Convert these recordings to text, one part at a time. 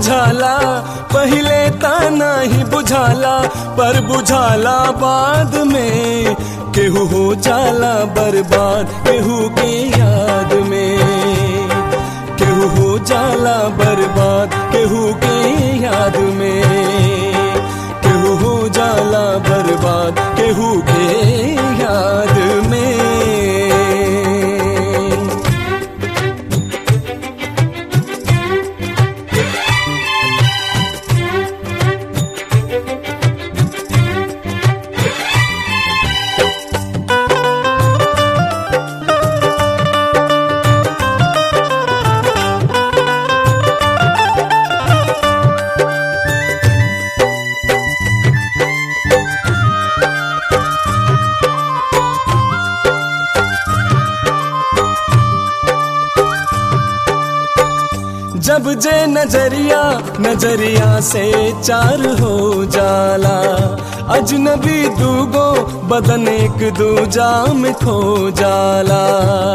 बुझाला पहले ताना ही बुझाला पर बुझाला बाद में केहू हो जाला बर्बाद केहू के याद में केहू हो जाला बर्बाद केहू के याद में केहू हो जाला बर्बाद केहू के याद में जब जे नजरिया नजरिया से चार हो जाला अजनबी दूगो बदन एक दूजा में खो जाला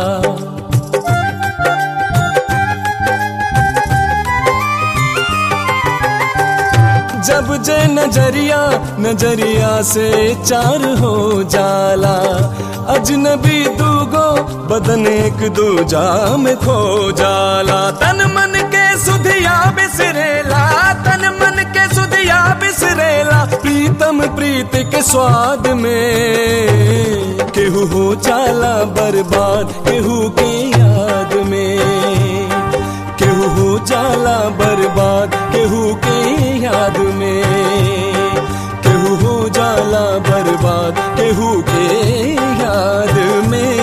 जब जे नजरिया नजरिया से चार हो जाला अजनबी दूगो बदन एक दूजा में खो जाला तन मन के सुधिया बिसरेला तन मन के सुधिया बिसरेला प्रीतम प्रीत के स्वाद में केहू हो जाला बर्बाद केहू के याद में केहू हो जाला बर्बाद केहू के याद में केहू हो जाला बर्बाद केहू के याद में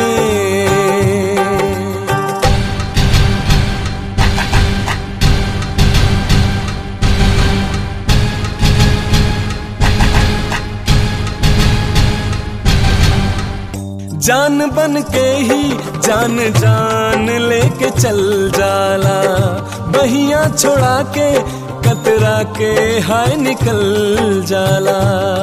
जान बन के ही जान जान लेके चल जाला बहिया छोड़ा के कतरा के हाय निकल जाला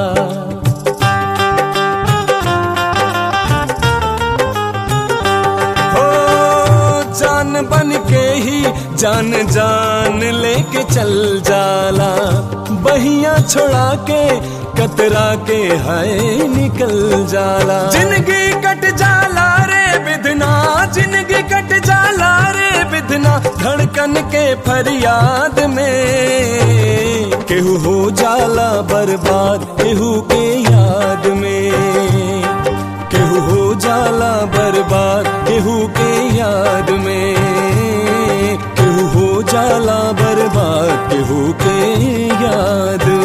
हो जान बन के ही जान जान लेके चल जाला बहिया छोड़ा के कतरा के हाय निकल जाला जिंदगी कट जाला रे बिधना जिंदगी कट जाला रे बिधना धड़कन के फरियाद में केहू हो जाला बर्बाद केहू के याद में केहू हो जाला बर्बाद केहू के याद में केहू हो जाला बर्बाद केहू के याद